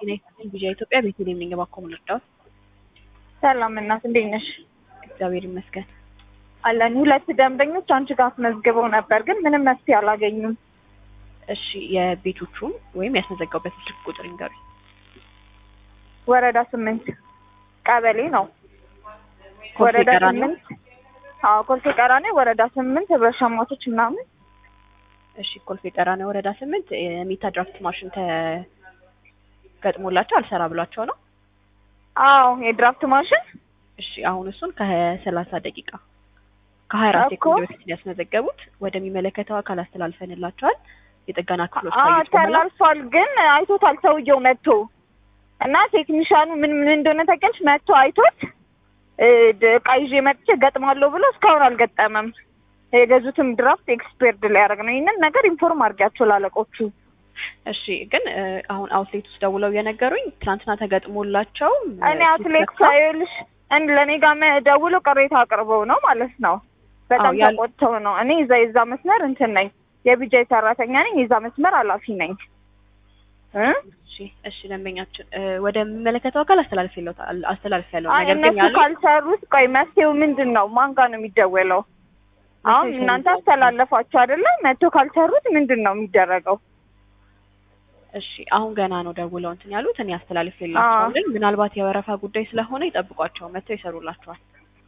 ጤና ይስጥልኝ ቪዥን ኢትዮጵያ ቤተልሔም ነኝ። እባክዎ ምን ልርዳዎት? ሰላም እናት እንዴት ነሽ? እግዚአብሔር ይመስገን። አለን ሁለት ደንበኞች አንቺ ጋር አስመዝግበው ነበር፣ ግን ምንም መፍትሄ አላገኙም። እሺ የቤቶቹን ወይም ያስመዘገቡበትን ስልክ ቁጥር ይንገሩኝ። ወረዳ ስምንት ቀበሌ ነው። ኮልፌ ወረዳ ቀራኒዮ? ስምንት አዎ፣ ኮልፌ ቀራኔ ወረዳ ስምንት ህብረት ሸማቾች ምናምን። እሺ ኮልፌ ቀራኒዮ ወረዳ ስምንት የሚታ ድራፍት ማሽን ተገጥሞላቸው አልሰራ ብሏቸው ነው። አዎ የድራፍት ማሽን እሺ አሁን እሱን ከሰላሳ ደቂቃ ከሀያ አራት እኮ። ሴኮንድ በፊት ያስመዘገቡት ወደሚመለከተው አካል አስተላልፈንላቸዋል። የጥገና ክፍሎች አዎ ካዩት በኋላ ተላልፏል፣ ግን አይቶታል ሰውየው መጥቶ እና ቴክኒሻኑ ምን ምን እንደሆነ ታውቂያለሽ? መጥቶ አይቶት እ ድ- እቃ ይዤ መጥቼ ገጥማለሁ ብሎ እስካሁን አልገጠመም። የገዙትም ድራፍት ኤክስፔርድ ሊያደርግ ነው። ይህንን ነገር ኢንፎርም አድርጊያቸው ላለቆቹ። እሺ ግን እ አሁን አውትሌት ውስጥ ደውለው የነገሩኝ ትናንትና ተገጥሞላቸው እ እኔ አትሌት ሲሰካ- ሳይልሽ እንድ ለእኔ ጋር መ- ደውለው ቅሬታ አቅርበው ነው ማለት ነው። በጣም አዎ፣ ያል- ተቆጥተው ነው። እኔ እዛ የዛ መስመር እንትን ነኝ፣ የቢጃይ ሰራተኛ ነኝ፣ የዛ መስመር ኃላፊ ነኝ እ እሺ እሺ ደንበኛችን እ ወደሚመለከተው አካል አስተላልፌለታል አስተላልፌያለሁ። አይ ነገር ግን እነሱ ያሉኝ ካልሰሩት ቆይ መፍትሄው ምንድን ነው? ማን ጋር ነው የሚደወለው? አሁን መፍትሄው እናንተ ምንድን ነው? አስተላለፋችሁ አይደለ? መጥቶ ካልሰሩት ምንድን ነው የሚደረገው? እሺ አሁን ገና ነው ደውለው እንትን ያሉት እኔ አስተላልፌላቸዋለሁ። ምናልባት የወረፋ ጉዳይ ስለሆነ ይጠብቋቸው፣ መጥተው ይሰሩላቸዋል።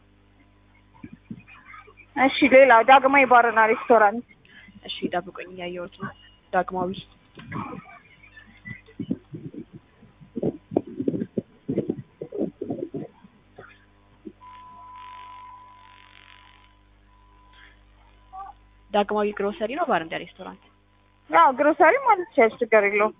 እሺ ሌላው ዳግማዊ ባርና ሬስቶራንት እሺ ጠብቁኝ፣ እያየሁት ነው። ዳግማዊ ዳግማዊ ግሮሰሪ ነው ባር እንደ ሬስቶራንት። ያው ግሮሰሪ ማለት ይችላል፣ ችግር የለውም።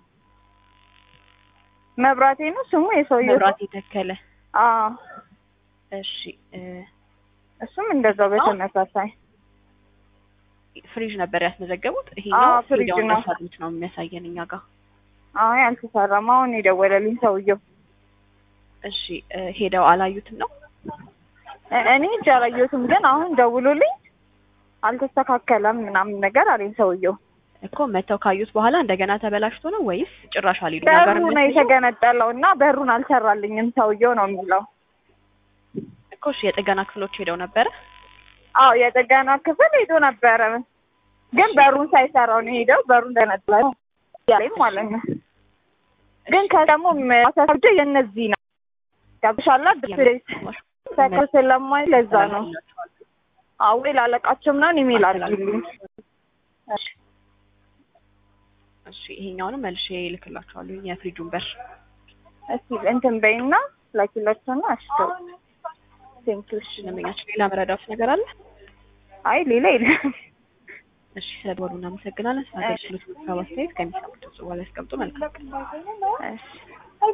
መብራቴ ነው ስሙ የሰውየው መብራት የተከለ አዎ እሺ እ እሱም እንደዛው በተመሳሳይ ፍሪጅ ነበር ያስመዘገቡት። አዎ፣ ይሄኛው ፍሪጅ ፍሪጅ ነው። ነው ነው የሚያሳየን እኛ ጋር። አይ አልተሰራም። አሁን የደወለልኝ ሰውየው እሺ እ ሄደው አላዩትም ነው? እ- እኔ እጅ አላየሁትም፣ ግን አሁን ደውሎልኝ አልተስተካከለም ምናምን ነገር አለኝ ሰውየው። እኮ መተው ካዩት በኋላ እንደገና ተበላሽቶ ነው ወይስ ጭራሽ አልሄዱ? እኛ ጋር በሩ ነው የሚያሳየው የተገነጠለው እና በሩን አልሰራልኝም ሰውየው ነው የሚለው። እኮ እሺ የጥገና ክፍሎች ሄደው ነበረ። አዎ የጥገና ክፍል ሄዶ ነበረ፣ ግን በሩን ሳይሰራው ነው ሄደው በሩን ተነጥሏል ያለኝ ማለት ነው። ግን ከደግሞ ማሳሰብ የእነዚህ ነው ገብሻላ ድፍሬት ሰከር ስለማይ ለዛ ነው። አዎ ወይ ላለቃቸው ምናምን ኢሜል አድርጊልኝ። እሺ እሺ ይሄኛውንም መልሼ እልክላችኋለሁ የፍሪጁን በር። እስኪ እንትን በይና ላኪላቸውና እሺ ቴንኪው። እሺ ደንበኛችን ሌላ መረዳት ነገር አለ? አይ ሌላ የለም። እሺ ስለደወሉ እናመሰግናለን። ስለ አገልግሎት ሀሳብ አስተያየት ከሚሰሙት ድምጽ በኋላ ያስቀምጡ። መልካም እሺ